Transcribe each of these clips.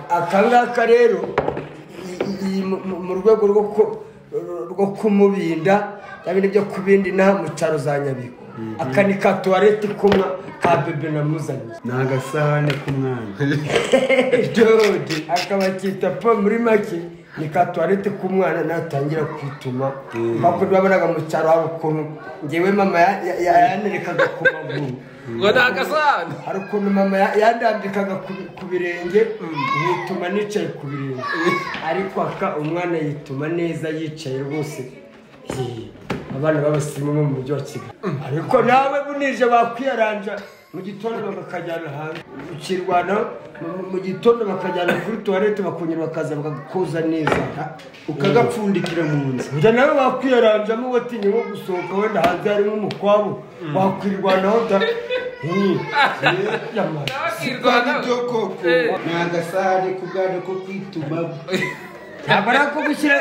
aka ngaka rero iyi mu- mu- mu rwego rwo ku- rwo kumubinda cyangwa n'ibyo kubinda inaha mu cyaro za nyabihu aka ni ka tuwarete kumwa ka bebe namuzanye ni agasahane k'umwana dode akaba akita po muri make ni ka tuwarete k'umwana natangira kwituma bakunda babonaga mu cyaro hari ukuntu ngewe mama ya- ya- ya- yanerekaga ku maguru ngo ni agasahane hari ukuntu mama ya- yandambikaga ku bi- ku birenge yituma nicaye ku birenge ariko aka umwana yituma neza yicaye rwose Hee, abana b'abasirimu bo mu mujyi wa kigali ariko nawe bunije bakwiyaranja mu gitondo bakajyana hanze ukirwana mu- mu gitondo bakajyana kuri tuwarete bakongera bakaza bakagukoza neza ukagapfundikira mu nzu Burya nawe wakwiyaranzamo watinye nko gusohoka wenda hanze harimo umukwabu wakwirwanaho da Nti, yamara. Wakirwanaho. Sipani byo koko Eh. ni agasahane k'ubwana ko kwitumaho ntabwo ari ako gushyira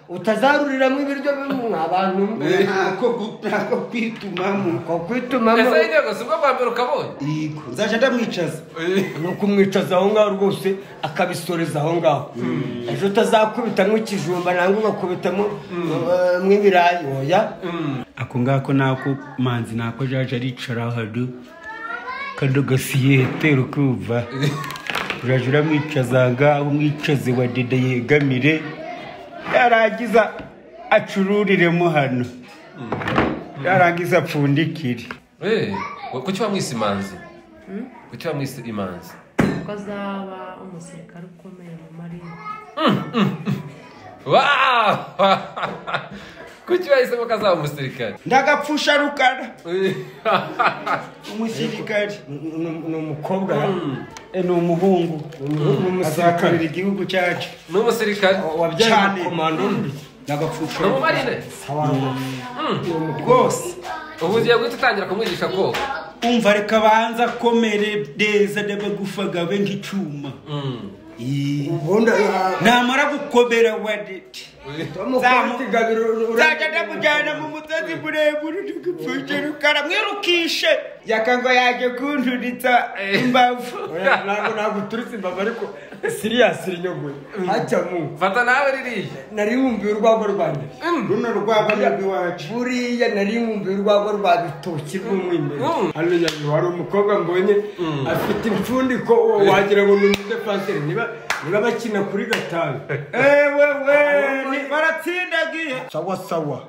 utazaruriramo ibiryo bimwe abantu ntako gu- ntako kwitumamo ko kwitumamo ese intego si bwo bwa mbere ukabonye yego nzajya ndamwicaza ni ukumwicaza aho ngaho rwose akabisoreza aho ngaho ejo utazakubita nk'ikijumba nangwa ugakubitamo eh, nk'ibirayi oya ako ngako nako manzi nako jaje aricara hano kano gasiyete ukumva urajya uramwicaza ngaho umwicaze wa dede yegamire yarangiza acururiremo hano yarangiza apfundikire Eh, kuki wamwise imanzi kuki wamwise imanzi kuko azaba umusirikare ukomeye mu marine Wow! kuki wahisemo ko azaba umusirikare ndagapfusha rukara umusirikari Ni- ni- ni umukobwa ya? Eh, ni umuhungu Ni umusirikare azakorera igihugu cyacu ni umusirikare wabyaye Cyane. umukomando undi ndagapfusha ni rukara umumarine rwose ubu ugiye guhita utangira kumwigisha koga umva reka banza komere neza n'amagufa gabe nk'icyuma Ii. ubundi ah, namara gukomera wadete Zamukubita igabiro nzajya ndamujyana mu musozi muremure ndagapfusha rukara mwirukishe yakanga yaje kunturitsa imbavu ntabwo naguturitse imbavu ariko siriyasi rinyogwe hajya mu fata nawe ririya nari nkumbuye urwagwa rwanjye runo rwaba ni rw'iwacu buriya nari nkumbuye urwagwa rwa bitoki rw'umwimerere Mm. hano nyabiro hari umukobwa mbonye afite impfundiko uwo wagira ngo ni umudefanseri niba niba bakina kuri gatanu ewewe baratsindagiye sawa sawa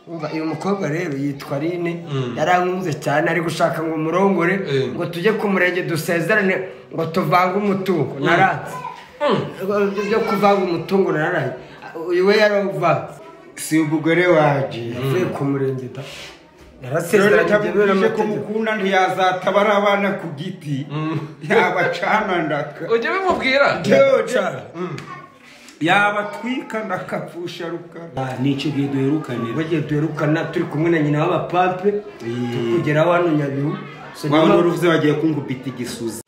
umva uyu mukobwa rero yitwa rine yarankunze cyane ari gushaka ngo murongore Eh. ngo tujye ku murenge dusezerane ngo tuvange umutungo naranze Ngo byo kuvanga umutungo naraye uyu we yarawuvanze si umugore waje yavuye ku murenge da rero yarasezeranye byemewe ntabwo ko n'amategeko. mukunda ntiyazataba ari abana ku giti yabacana ndaka ujye bimubwira Yaca. yabatwika ndakapfusha rukara ni icyo gihe duherukanira bagiye duherukana turi kumwe na nyina w'abapampe turi kugeraho hano nyabihu So, waba niba- n'uruvuze bagiye kungupita igisuzi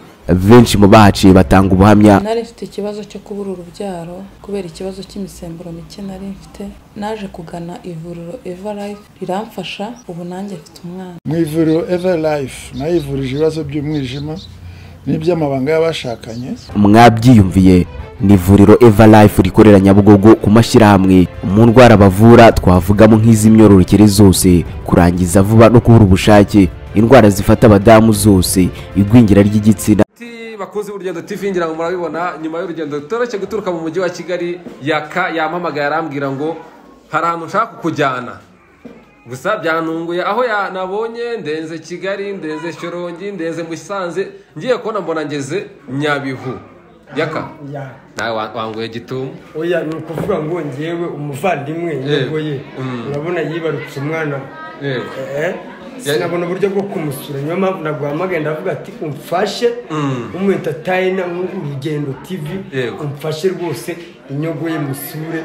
benshi mu bahaciye batanga ubuhamya nari mfite ikibazo cyo kubura urubyaro kubera ikibazo cy'imisemburo mike nari mfite naje kugana ivuriro eva life riramfasha ubu nanjye mfite umwana mu ivuriro ever life nayo ivurije ibibazo by'umwijima n'iby'amabanga y'abashakanye mwabyiyumviye ni ivuriro eva life rikorera nyabugogo ku mashyirahamwe mu ndwara bavura twavugamo nk'iz'imyororokere zose kurangiza vuba no kubura ubushake indwara zifata abadamu zose igwingira ry'igitsina Ati, bakunzi b'urugendo tv ngira ngo murabibona nyuma y'urugendo toroshye guturuka mu mujyi wa kigali yaka yampamagaye arambwira ngo hari ahantu nshaka kukujyana gusa byantunguye aho yanabonye ndenze kigali ndenze shyorongi ndenze musanze ngiye kubona mbona ngeze nyabihu yaka Ya. nawe wa- wanguye gitumo oya ni ukuvuga ngo ngewe umuvandimwe indobo ye Mm. urabona yibarutse umwana yego eh, sinabona uburyo bwo kumusura niyo mpamvu naguhamagaye ndavuga ati umfashe umwentatayina urugendo tv Yego. umfashe rwose inyogo ye musure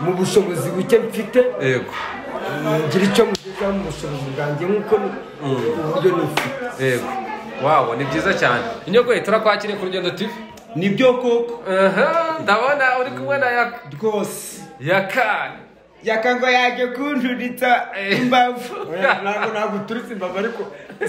mu bushobozi buke mfite yego ngira icyo mugezaho mu bushobozi bwanjye nk'uko ni- uburyo nifite yego wabo ni byiza cyane inyogoye turakwakiriye ku rugendo tv nibyo koko Aha, ndabona uri kumwe na yaka rwose yaka yakanga yaje kunturitsa imbavu Oya, ntabwo naguturitse imbavu ariko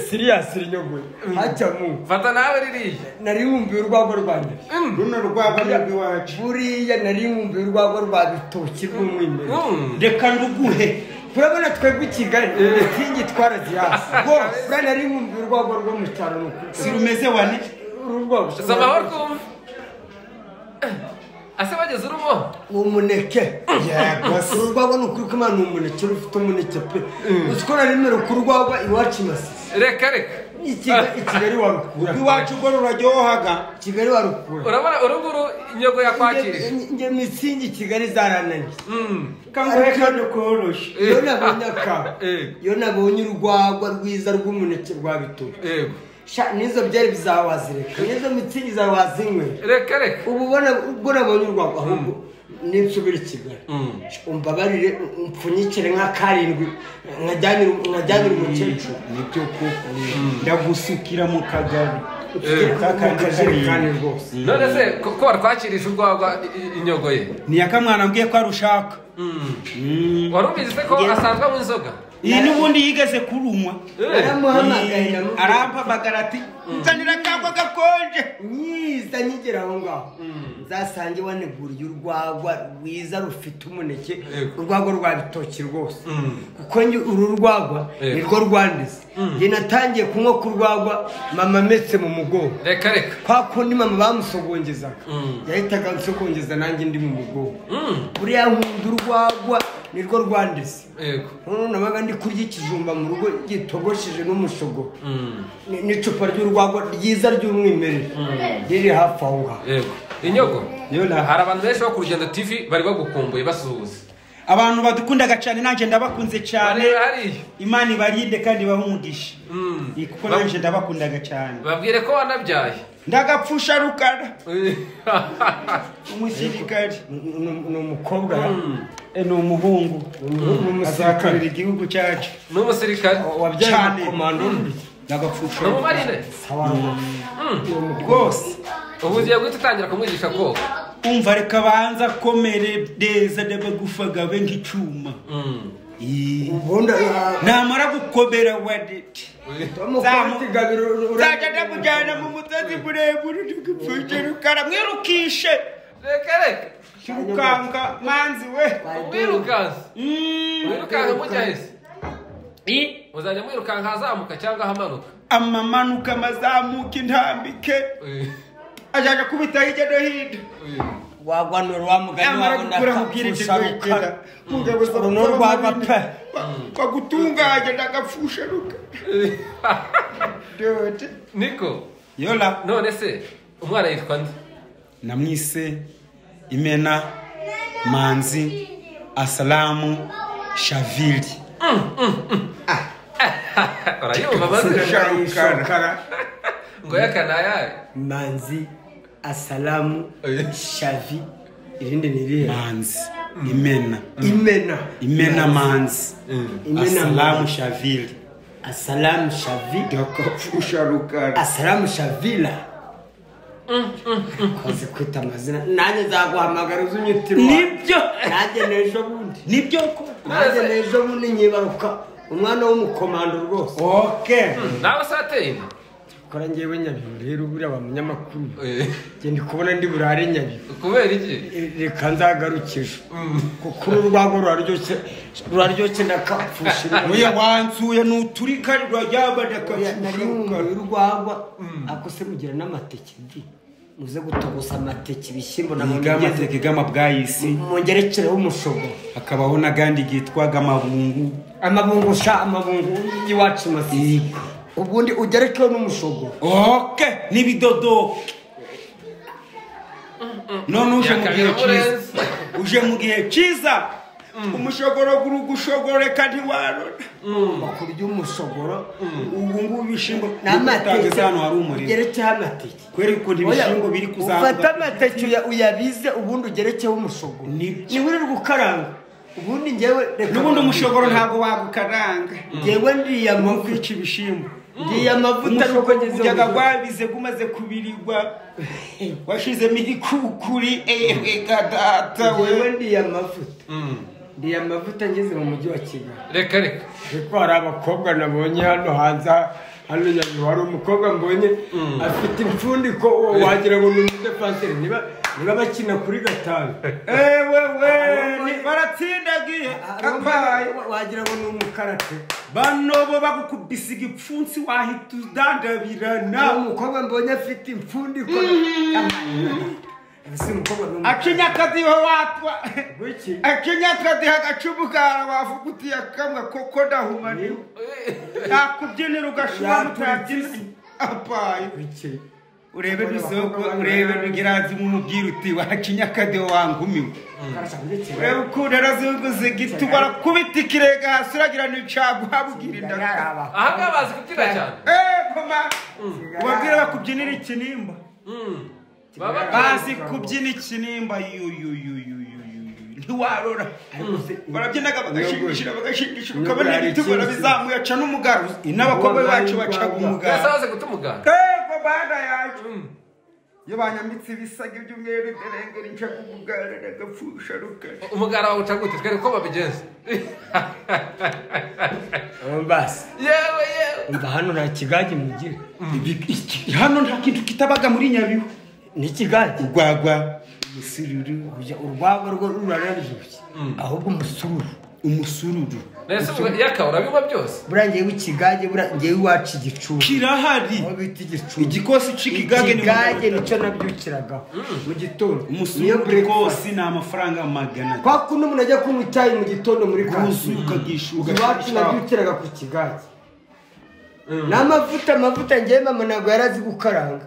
siriyasi rinyogwe hacamu fata nawe ririya nari nkumbuye urwagwa rwanjye runo rwaba ni iwacu buriya nari nkumbuye urwagwa rwa bitoki rw'umwimerere Mm. reka nduguhe turabona twebwe i kigali inkingi twarazihasi rwose buriya nari nkumbuye urwagwa rwo mu cyaro ni ukuri si rumeze wane urwagwa si amahoro twumva ase bageze urugo umuneke yego se urwagwa ni ukuri ko imana ni umuneke rufite umuneke pe uzi ko nari nimero ku rwagwa iwacu i masisi reka reka i Kigali- i kigali warukura iwacu ubwo ruraryohaga i kigali warukura urabona uruguru inyogo yakwakirije Nge- nge mitsingi i kigali zarananiye Mm. kanguhe kandi koroshye iyo nabonye aka Eh. iyo nabonye urwagwa rwiza rw'umuneke rwa bitoki yego sha nizo byari bizawe wazireka nizo mitsingi zawe wazinywe reka reka ubu ubona ubwo nabonye urwagwa ahubwo ninsubira i kigali umbabarire umpfunyikire nka karindwi nkajyanire nkajyanire umukecuru nibyo koko ndagusukira mu kagari kakandi kajerekani rwose none se ko ko watwakirije urwagwa i- i- inyogo ye ni yakamwana mbwiye ko arushaka wari ubizi se ko asanzwe mu inzoga iyi n'ubundi yigeze kurumwa naramuhamagaye namuhamagaye arampamagara ati nzanira kagwa gakonje myiza nyigera aho ngaho nzasange waneguriye urwagwa rwiza rufite umuneke Yego. urwagwa rwa bitoki rwose kuko njye uru rwagwa Yego. nirwo rwandize njye natangiye kunywa ku rwagwa mama ametse mu mugongo reka reka kwa kundi mama bamusogongezaga yahitaga ansogongeza nanjye ndi mu mugongo Mm. buriya nkunda urwagwa nirwo rwandize yego noneho nabaga ndi kurya ikijumba mu rugo gitogosheje n'umushogo Ni- n'icupa ry'urwagwa ryiza ry'umwimerere riri hafi aho ngaho yego inyogo Yola. hari abantu benshi bo ku rugendo tv bari bagukumbuye basuhuza abantu badukundaga cyane nanjye ndabakunze cyane bareba hariya imana ibarinde kandi ibahe umugisha Mm. Iyi kuko nanjye ndabakundaga cyane babwire ko wanabyaye ndagapfusha rukara umusirikare Ni- ni- ni umukobwa ra? Eh, ni umuhungu ni umusirikare azakorera igihugu cyacu ni umusirikare wabyaye Cyane. komando ndagapfusha ni umumarine rwose ubu ugiye guhita utangira kumwigisha koga umva reka banza komere neza ndabagufagabe nk'icyuma Ii. ubundi namara gukomera wadete nzajya ndamujyana nzajya mu musozi muremure ndagupfusha rukara mwirukishe reka reka kirukanga mwanzi we umwirukanse Mm. mwirukanka mujyahise muzajya mwirukanka ahazamuka cyangwa ahamanuka amamanuka amazamuka intambike ajyaga kubitaho hirya no hino waguhanura wa mugani yamara wawe gukura mubwira ibyo ndakapfusha mugabo Uruno rwaba pe. bagutunganya ndagapfusha rukara Dodo. niko yola none se umwana yitwa nde namwise imena manzi asalamu shavili urayumva maze Sharukara. ngo yakanayaye manzi asalamu shavi irindi ni irihe manzi imena imena imena manzi Imena asalamu Manzi. shavili asalamu shavi ndagapfusha rukara asalamu shavila ukaze kwita amazina nanjye nzaguhamagara uzi unyitira Nibyo. nanjye n'ejo bundi nibyo koko nanjye n'ejo bundi nyibaruka umwana w'umukomando rwose oke nawe se wateye inda kora ngewe nyabihu rero buriya ba munyamakuru njye ndi kubona ndi burare nyabihu kubera iki E, reka nzagarukije kuko uru rwagwa ruraryoshye ruraryoshye ndakapfusha uya wansuye nuturika rwajyaba ndagapfusha nari nkumbuye rukara urwagwa ako se rugira n'amateke di muze gutogosa amateke ibishyimbo na yiga amateke bwayisi mungerekereho umushogo hakabaho n'agandi kitwaga amabungu amabungu sha amabungu y'iwacu masizi ubundi ugerekeho n'umushogo oke n'ibidodoke none uje mu gihe Yakabira cyiza murenze. uje mu gihe cyiza umushogoro gurugushogoreka ntiwarora bakurya umushogoro ubu ngubu ibishyimbo n'amateke utageze hano hari umuriro ugerekeho amateke kubera ukuntu ibishyimbo biri ufate kuzamuka amateke uya- uyabize ubundi ugerekeho umushogo Nibyo. niwirirwa ukaranga ubundi ngewe reka n'ubundi umushogoro ntabwo wagukaranga ngewe ndiye amavuta kwica ibishyimbo ndiye amavuta nuko umushogoro ngeze ujyaga mu rugo. rwabize gumaze kubirigwa washizemo igikukuri ewega data we ngewe ndiye amavuta ndiye amavuta ngeze mu mujyi wa kigali reka reka ariko hari abakobwa nabonye hano hanze hano nyabiro hari umukobwa mbonye afite impfundiko uwo wagira ngo ni umudefanseri niba niba bakina kuri gatanu ewewe ni- baratsindagiye kapaye wagira ngo ni umukarate bano bo bagukubise igipfunsi wahita udandabirana nta mukobwa mbonye afite impfundiko ese umukobwa ni umukarate akinyakadiho watwa Kuki? akinyakadiho agacumu kawe wavuga uti yakamwe koko ndahumaniwe nakubyinira ugashobora utabyina apaye Kuki? urebe n'isoko urebe n'igirazi mu mubwira uti wakinyakadiho wangumiwe urebe ukuntu arazunguza igiti barakubita ikirenge hasi uragira n'icaguha bwira indagara aha ngaha bazi kubyina cyane koma ubabwira bakubyinira ikinimba baba bazi kubyina ikinimba yuyuyuyuyuyuyu ntiwarora barabyinaga bagashingishira bagashingishira ukabona ibitugu barabizamuye aca n'umugaro n'abakobwa bacu bacaga bwese umugaro bazi guta umuganda kego bana yacu iyo banyambitse ibisaga iby'umweru igarengera inca kugugara n'agapfusha rukara umugara wawuca gute twereke uko babigenza basi yewe yewe umva hano nta kigage mugira Ibi- iki- hano nta kintu kitabaga muri nyabihu ni ikigage urwagwa umusururu kujya urwagwa rwo rurararyoshye ahubwo umusururu umusururu nese yaka urabinywa byose buriya ngewe ikigage buriya ngewe iwacu igicucu kirahari aho bita igicucu igikosi c'ikigage ni ikigage nicyo nabyukiragaho mu gitondo Niyo umusururu breakfast. rwose ni amafaranga magana kwa kuno umuntu ajya kunywa icyayi mu gitando muri rwose kantine ukagishuka iwacu nabyukiraga ku kigage n'amavuta amavuta ngewe mama ntabwo yari azi gukaranga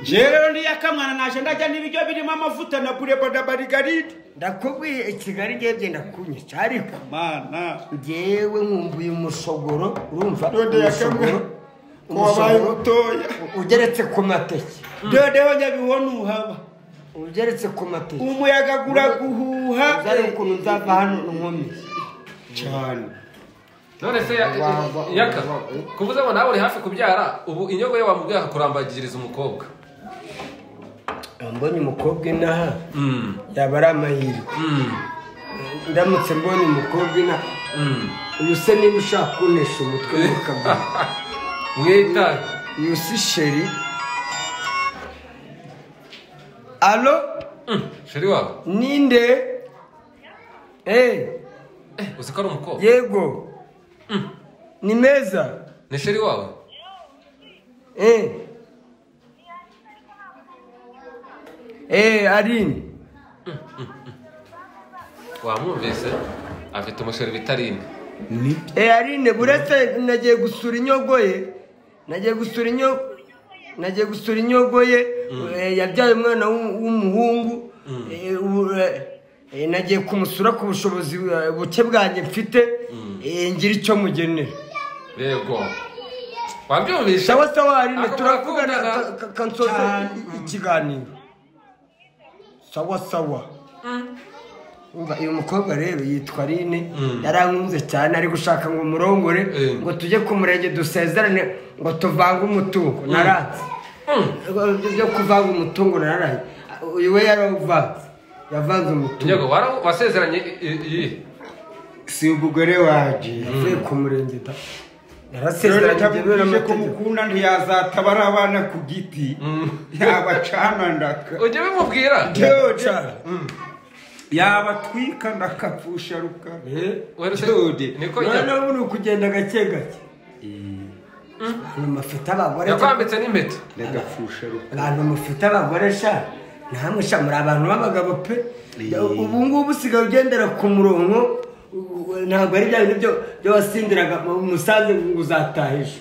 jewe rero ndiyakamwana naje ndajya n'ibiryo birimo amavuta na bureba na marigaride ndakubwiye i kigali ngewe byenda kunywa ariko mana ngewe nkumbuye umushogoro urumva Dode ya kamwe. umushogoro ko wabaye mutoya ugeretse ku mateke dodeho nyabibona uhaba ugeretse ku mateke umuyaga guraguhuha uzare ukuntu nzava hano nkomeye cyane none se ya- yaka kuvuze ngo nawe uri hafi kubyara ubu inyogo ye wamubwiye akakurambagiriza umukobwa mbonye umukobwa inaha Mm, yaba ari amahirwe mm, ndamutse mbonye umukobwa inaha mm. uyu se niba ushaka kuntisha umutwe ukabona mwita uyu si sheri alo Mm, sheri wawe ninde eee Eh, uzi ko ari umukobwa yego ni meza ni sheri wawe Eh. Eh, Aline. wamwumvise afite umusheri bita rine Eh, Aline, buretse nagiye gusura inyogoye. Nagiye gusura inyo nagiye gusura inyogoye eh, yabyaye umwana w'u- w'umuhungu. Eh, ubu, eh, eh, nagiye kumusura ku bushobozi eh, buke bwanjye mfite eh, ngira icyo mugenera yego wabyumvise sawa sawa Aline Ako turavugana ka- murakundana. ka- kansoza i- ikiganiro sawa sawa umva uyu mukobwa rero yitwa Aline yarankunze cyane ari gushaka ngo umurongore Mm. ngo tujye ku murenge dusezerane ngo tuvange umutungo naranze Ngo- byo kuvanga umutungo nararanze uyu we yarawuvanze yavanze umutungo inyogo wara- wasezeranye i- i- iyi si umugore waje yavuye ku murenge da yarasezeranye byemewe rero ko n'amategeko mukunda ntiyazatabara abana ku giti yabacana ndaka ujye bimubwira George yabatwika ndakapfusha rukara Weruse- George niko none njya ubu ni ukugenda gake gake abantu mufite abagore yakwambitse n'impeta ndagapfusha rukara abantu mufite abagore sha namwe sha muri abantu b'abagabo pe ubu ngubu usigaye ugendera ku murongo u- u- ntabwo ari bya bintu byo- byo wasindiraga mu- umusanzu ngo uzataha ejo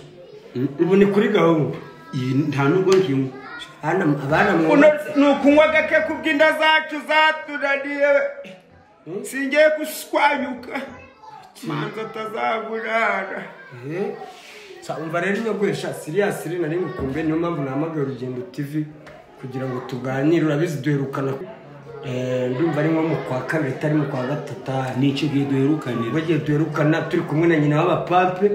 ubu ni kuri gahunda iyi nta nubwo nkinywa Hano abana mu kuno ni ukunywa gake kubw'inda zacu zatunaniye singiye gushwanyuka manza atazagurara Eh, sa- umva rero inyogoresha siriya siri nari ngukumbuye niyo mpamvu nahamagaye urugendo tv kugira ngo tuganire urabizi duherukana Eh, ndumva ari nko mu kwa kabiri itari mu kwa gatatu aha. ni icyo gihe duherukanira bagiye duherukana turi kumwe na nyina w'abapampe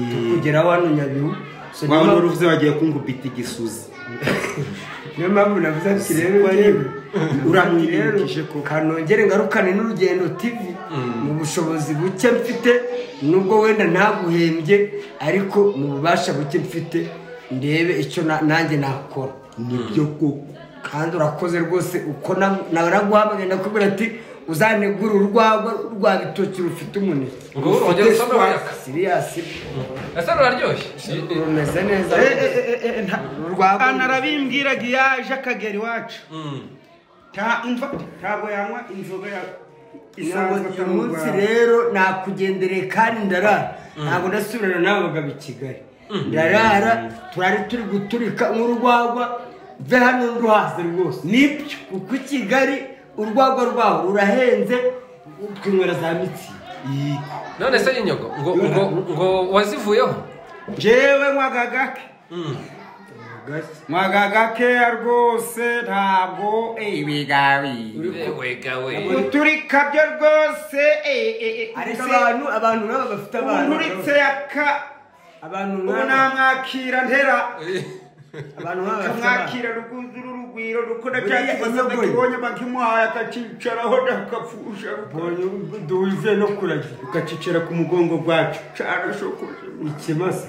tukugeraho hano nyabihu So, niyo waba mpamvu- n'uruvuze bagiye kungubita igisuzi niyo mpamvu navuze ati rero yewe uramwirengije ko kanongere ngarukane n'urugendo tv mu bushobozi buke mfite nubwo wenda ntaguhembye ariko mu bubasha buke mfite ndebe icyo na- nanjye nakora nibyo koko kandi urakoze rwose uko na- nawe naguhamagaye nakubwira ati uzanegura urwagwa rwa bitoki rufite umuneke Urwo urongera usome wayaka. siriyasi ese ruraryoshye rumeze neza Urwagwa- narabimbwiraga iyo aje akagera iwacu ntamva ntabwo yanywa inzoga ya isanzwe uyu munsi rero nakugendereye kandi ndarara ntabwo ndasubirana n'aba bagabo i kigali ndarara turari turi guturika nk'urwagwa mve hano nduhaze rwose nibyo kuko i kigali urwagwa rwaho rurahenze twinywera za mitsingi none se y'inyogo ngo ngo ngo wazivuyeho njyewe mwagagake mwagagake rwose ntabwo ibigabi wega we uturika byo rwose ariko abantu abantu nabo bafite abana nturitse yaka abantu ubu nk'aba namwakira ntera abantu nk'aba bafite abana kamwakira rukuzura urugwiro rukora Buriya inyogoyi. cyakibonye bakimuhaye akacyicaraho nakapfusha mbonye duhuze no kuragira ukacicara ku mugongo rwacu carashokoje ikimasa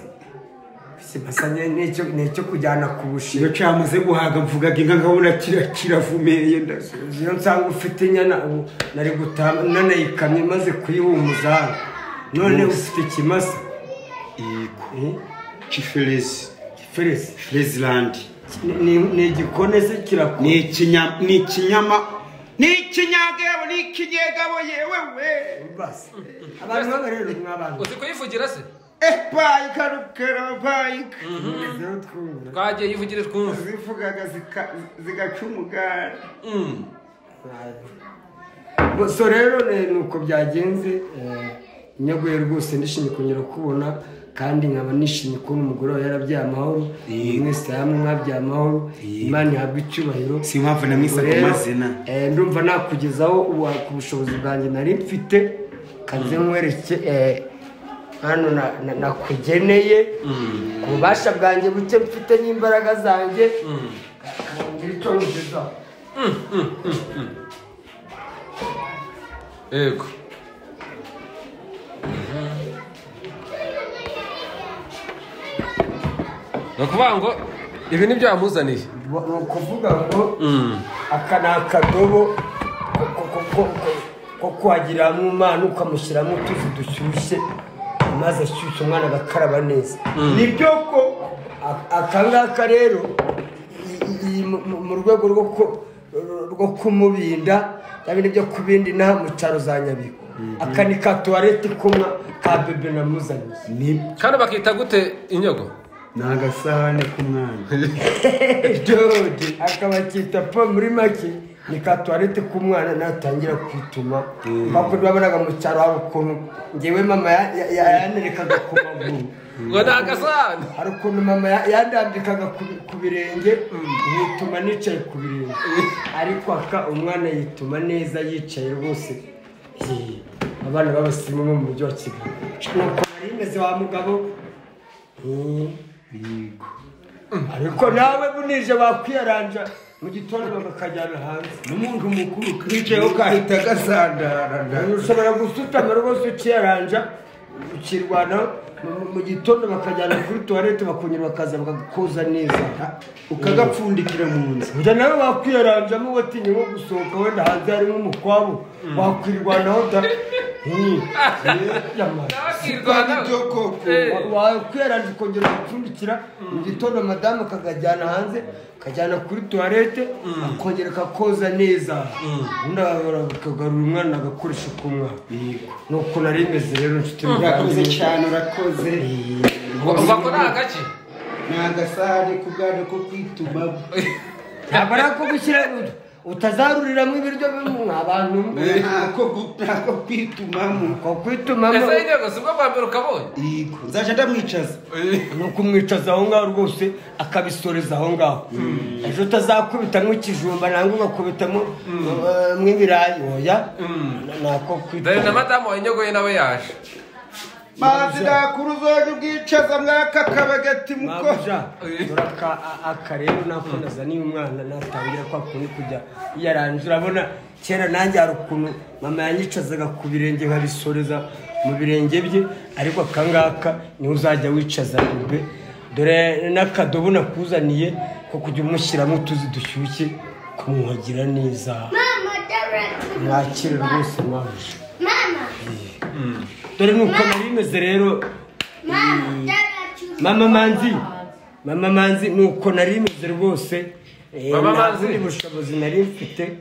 ikimasa ni- ni icyo- ni icyo kujyana ku iyo bushiru camaze guhaga mvugaga inka nkabona kira- kiravumeye ndasa iyo nsanga ufite inyana ubu nari gutaha nanayikamye maze kuyihumuza hano none ufite ikimasa Eh? kiferezi iferesi ferezilandi Ni- ni- ni igikone se ni kirakora ikinya ni ikinyama ni ikinyagabo ni ikinyegabo yewe we basi abantu baba rero mw'abantu uzi kuyivugira se epayi karukara bayika rero twumva twagiye yivugire twumve zivugaga zika- zigaca umugara Bo- so rero ne- ni uko byagenze eh, nyaguye rwose ndishimye kongera kubona kandi nkaba nishimye kubona umugore wawe yarabyaye amahoro mwese hamwe mwabyaye amahoro imana ihabwe icyubahiro si impamvu namwisaga Rero, amazina eh, ndumva nakugezaho ubu ku bushobozi bwanjye nari mfite kanze nkwereke eh, hano na- na- nakugeneye ku bubasha bwanjye buke mfite n'imbaraga zanjye Ka- kangira icyo nkugezaho yego ni ukuvuga ngo ibi ni byo yamuzaniye Bo- ni ukuvuga ngo aka ni akadobo ko- ko- ko- ko- ko- ko kwagiriramo umwana ukamushyiramo utuzi dushyushye amazi ashyushye umwana agakaraba neza nibyo ko a- aka ngaka rero i- i- i- mu- mu- mu rwego rwo ku- rwo kumubinda na bindi byo kubindi inaha mu cyaro za nyabiko aka ni ka tuwarete kumwa ka bebe namuzaniye kandi bakita gute inyogo ni agasahane k'umwana dode akaba akita po muri make ni ka tuwarete k'umwana natangira kwituma makuru babonaga mu cyaro hari ukuntu ngewe mama ya- ya- ya- yanerekaga ku maguru ngo ni agasahani hari ukuntu mama ya- yandambikaga ku bi- ku birenge yituma nicaye ku birenge ariko aka umwana yituma neza yicaye rwose Yee, abana b'abasimu bo mu mujyi wa kigali nuko nari meze wa mugabo Yee. ariko nawe bunije bakwiyaranja mu gitondo bakajyana hanze n'umuntu mukuru kicayeho kahita gasandaranda ushobora gusutama rwose ukiyaranja ukirwanaho mu- mu gitondo bakajyana kuri tuwarete bakongera bakaza bakagukoza neza ukagapfundikira mu nzu Burya nawe wakwiyaranjamo watinye nko gusohoka wenda hanze harimo umukwabu wakwirwanaho da Hmm. Eh, yama. byo koko. Wa- wakwiyaranje ukongera ugapfundikira mu gitondo madamu akagajyana hanze akajyana kuri tuwarete akongera akakoza neza ubundi akabara- akagarura umwana agakoresha k'umwana ni uko nari imeze rero nshuti urakoze muvandimwe. cyane urakoze ngo ngo ni agaki ni agasahane k'ubwana ko kwitumamo ntabwo ari ako gushyira utazaruriramo ibiryo bimwe abantu ntako gu- ntako kwitumamo ko kwitumamo ese inyogo si bwo bwa mbere ukabonye yego nzajya ndamwicaza ni ukumwicaza aho ngaho rwose akabisoreza aho ngaho ejo utazakubita nk'ikijumba nangwa ugakubitamo eh, nk'ibirayi oya nako dore na kwita madamu wa inyogo ye nawe yaje mazi nakuru uzajya ubwicaza mwaka kabagati muko mwabuja uraka akarero nako nazaniye umwana natangira kwa kundi kujya yaranje urabona kera nanjye hari ukuntu mama yanyicazaga ku birenge nkabisoreza mu birenge bye ariko akangaka niwe uzajya wicaza rube dore n'akadobo nakuzaniye ko kujya umushyiramo utuzi dushyushye kumwuhagira neza mwakira rwose mwabuja dore nuko nari bimeze rero mama manzi mama manzi nuko nari imeze rwose Eh, Mama nta Manzi. bundi bushobozi nari mfite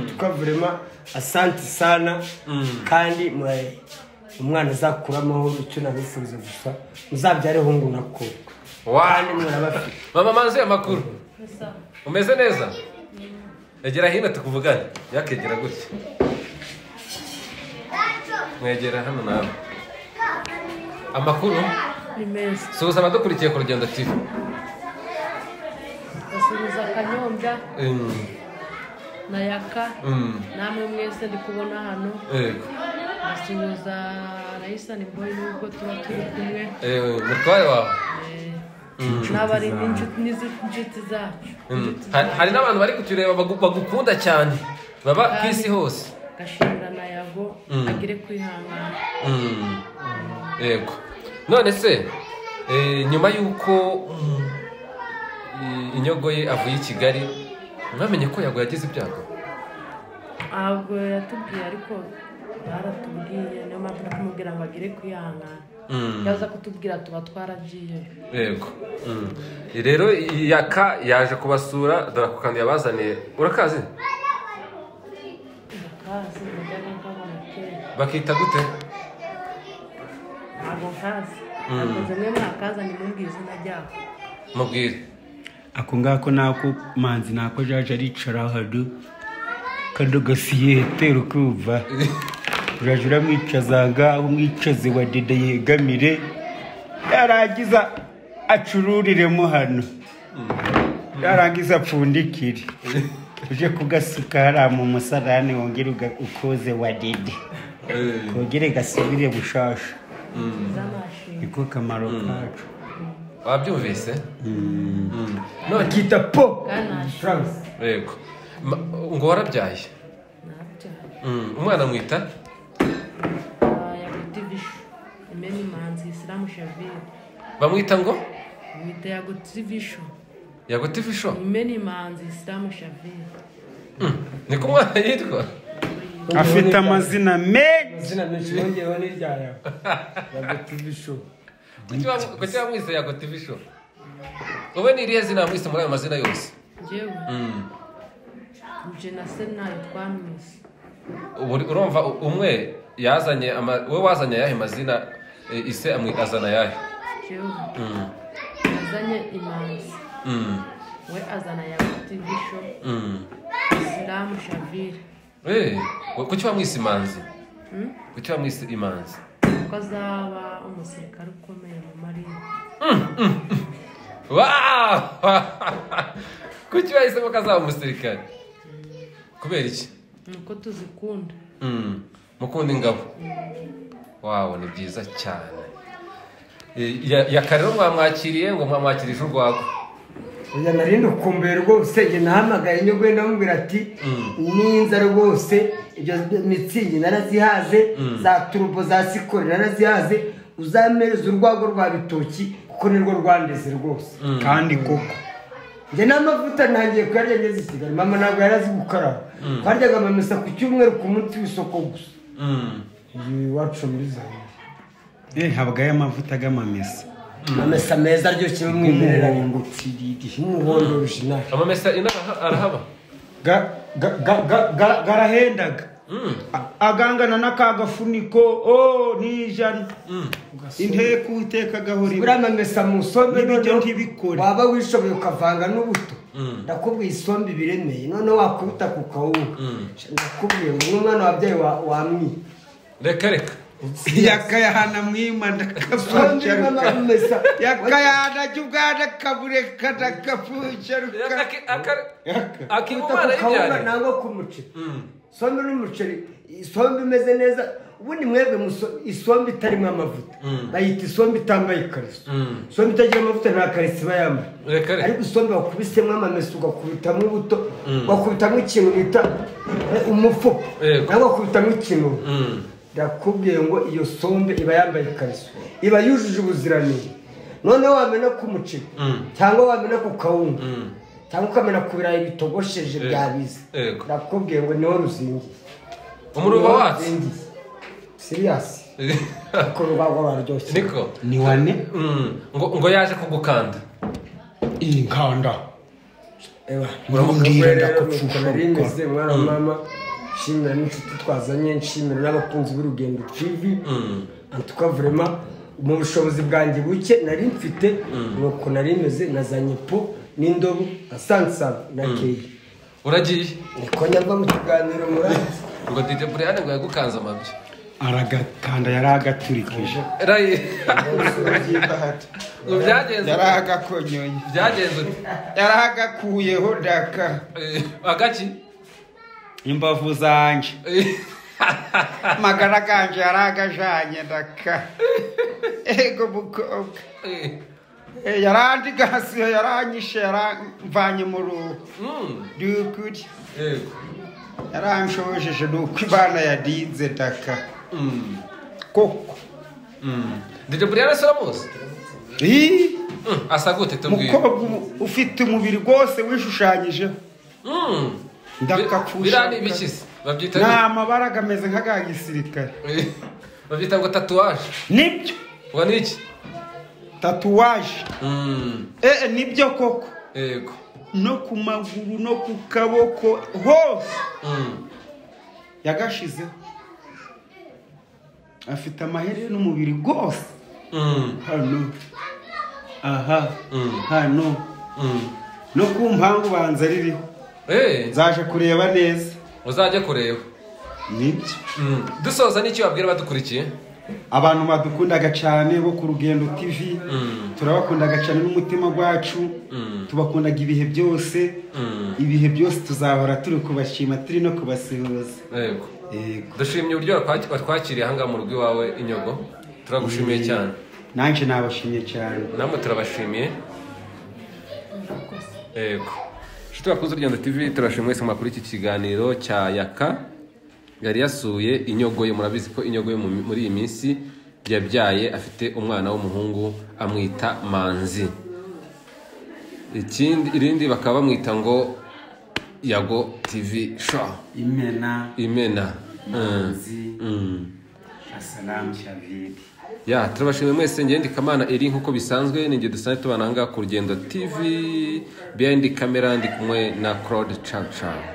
tukavurema asanti sana kandi mwe- umwana azakura amahoro icyo nabifuza gusa muzabyare hungu na kobwa Wow. kandi murabafite mama manzi amakuru umeze neza egera hino tukuvugane yakegera gutya mwegera hano nawe amakuru ni meza suhuza abadukurikiye ku rugendo tv basubiza akanyombya Mm, na yaka mm, namwe mwese ndi kubona hano yego. basuhuza rayisani boyi nubwo tuba turi kumwe Eh, mutware wawe eh, n'abari n'inshuti n'inshuti zacu Mm. Hari- hari n'abantu bari kutureba bagu- bagukunda cyane baba ku isi hose gashimira na yago agire kwihangana Mm. yego none se eh, nyuma y'uko mm, i- inyogo ye avuye i kigali mwamenye ko yago yagize ibyago ntabwo yatubwiye ariko baratubwiye niyo mpamvu no kumubwira ngo agire kwihangana yaza kutubwira tuba twaragiye yego Mm. rero yaka yaje kubasura dore ako kantu yabazaniye urakazi akazi mujyaga nkabona kera bakita gute ntabwo nkazi ntabwo mwe mwakaza nimubwiye izina ryako mubwire ako ngako nako manzi nako jaje aricara hano kano gasiyete ukumva urajya uramwicaza ngaho umwicaze wa dede yegamire yarangiza acururiremo hano yarangiza apfundikire uje kugasika hariya mu musarane wongere uga- ukoze wa dede kongere gasubire bushasha z'amashinga niko kamaro kacu wabyumvise Mm. none bakita po kandi nashya yego Ma- ngo warabyaye nabyo Mm. umwana mwita yaguti bishu imena imanzi isilamu shavire bamwita ngo mwita yaguti bishu yaguta ifisho imena imanzi isilamu shavire niko umwana yitwa afite amazina menshi amazina menshi yongeyeho n'irya yawe yaguta ibisho Kuki wa- kuki wamwise yaguta ifisho wowe ni irihe zina wamwise muri ayo mazina yose njyewe Mm. nje na se nayo twamwise Uri- urumva u- umwe yazanye ama- wowe wazanye ayahe mazina e, ise amwi- azana ayahe njyewe yazanye imanzi Mm. we azana yaguti bishu Mm. isilamu shavire Eh, wa- kuki wamwise imanzi kuki wamwise imanzi kuko azaba umusirikare ukomeye mu marine Wow! kuki wahisemo ko azaba umusirikare kubera iki nuko tuzikunda Mm. mukunda ingabo wawo ni byiza cyane Eh, ya- yaka rero mwamwakiriye ngo mwamwakirije urwagwa oya nari ndukumbuye rwose njye nahamagaye njye ugenda amubwira ati ninza rwose ibyo mitsingi narazihaze za turubo za sikori narazihaze uzampereza urwagwa rwa bitoki kuko nirwo rwandeze rwose kandi koko njye n'amavuta ntangiye kuyarya ngeze i kigali mama ntabwo yari azi gukaraba twaryaga amamesa ku cyumweru ku munsi w'isoko gusa Mm. iyi iwacu muri zayo Eh, habagayo amavuta g'amamesa amamesa meza aryoshye bamwimerera ingutsi nk'umuhondo wijinari amamesa inaha arahaba Ga- ga- ga- ga- ga- garahendaga A- agangana n'akagafuniko o ni ijana inteko uteka gahorera buriya amesa mu isombe N'ibiryo noneho ntibikore. waba wishoboye ukavanga n'ubuto ndakubwiye isombe ibiremeye noneho wakubita ku kawunga ndakubwiye ngo n'umwana wabyaye wa- wamwiye reka reka yakayahana mwima isombe irimo ndakafuncaruka amamesa yakayahana jya ubwana kabureka ndakafuncaruka Aka- aka- akiba umwana ku kawunga y'ibyane nangwa ku muceri sombe n'umuceri isombe imeze neza ubundi mwebwe muso- isombe itarimo amavuta bayita isombe itambaye ikariso isombe itagira amavuta nta kariso iba Reka yambaye reka. ariko isombe wakubisemo amamesa ugakubitamo ubuto wakubitamo ikintu bita eh, umufuka Yego. nawe wakubitamo ikintu Mm. ndakubwiye ngo iyo sombe iba yambaye ikariso iba yujuje ubuziranenge noneho wamena ku muceri cyangwa wamena ku kawunga cyangwa ukamena ku birayi bitogosheje Yego. byabize Yego. ndakubwiye ngo niho ruzingiye Umuruho watse? siriyasi ariko rubagwa baryoshye niko ni wane Mm. ngo ngo yaje kugukanda iyi nkanda Eba, Urambwira rero ndakupfusha nuko nari urukundo. meze, mwana wa mama nshimira n'inshuti twazanye nshimira n'abakunzi b'urugendo tv En tout cas, vraiment, mu bushobozi bwanjye buke nari mfite nuko nari meze nazanye po n'indobo na sansaba na keyi uragiye niko nyava mu kiganiro muranzi ngo dj brian ngo yagukanze amabya aragakanda yari agaturikije Ray, ngo byagenze yari agakonyonye byagenze ute? yari agakuyeho daka Eh, agaki imbavu zanjye Eh, amagara ganje yari agajanye daka ego mukobwa eh, Eh, yarandigasiyo yaranyishe yaramvanye mu ruhu mm, dukuri yego, yaranshojeshe nuko imana yadinze daka mm, koko mm. dj brian asura bose Ii, Mm, asa gute tubwire mukobwa ubu ufite umubiri rwose wishushanyijeho Mm. Ndakapfusha. biriya ni ibiki se babyita ni amabara agameze nk'aga gisirikare Eh, babyita ngo tatuwaje nibyo ngo ni iki tatuwaje Mm, ee nibyo koko yego no ku maguru no ku kaboko hose Mm, yagashizeho afite amaherere n'umubiri rwose mm, hano aha Mm. hano mm. no ku mpangu banza ririho Eh, zaje kureba neza uzajye kureba nibyo Mm. dusoza n'icyo wabwira abadukurikiye abantu badukundaga cyane bo ku rugendo tv turabakundaga cyane n'umutima wacu tubakundaga ibihe byose ibihe byose tuzahora turi kubashima turi no kubasuhuza yego yego dushimye uburyo watwaki- watwakiriye ahangaha mu rugo iwawe inyogo turagushimiye cyane nanjye nabashimye cyane namwe turabashimiye yego inshuti bakunze urugendo tv turashimye mwese mwakuri iki kiganiro cya yaka yari yasuye inyogoye murabizi ko inyogoye mu- muri iyi minsi yabyaye afite umwana w'umuhungu amwita manzi ikindi irindi bakaba bamwita ngo yago tv show imena imena Mm. Mm. asalamu shavidi ya turabashimiye mwese ngewe ndi kamana eri nk'uko bisanzwe ni njye dusanzwe tubana ahangaha ku rugendo tv behind camera ndi kumwe na claude caca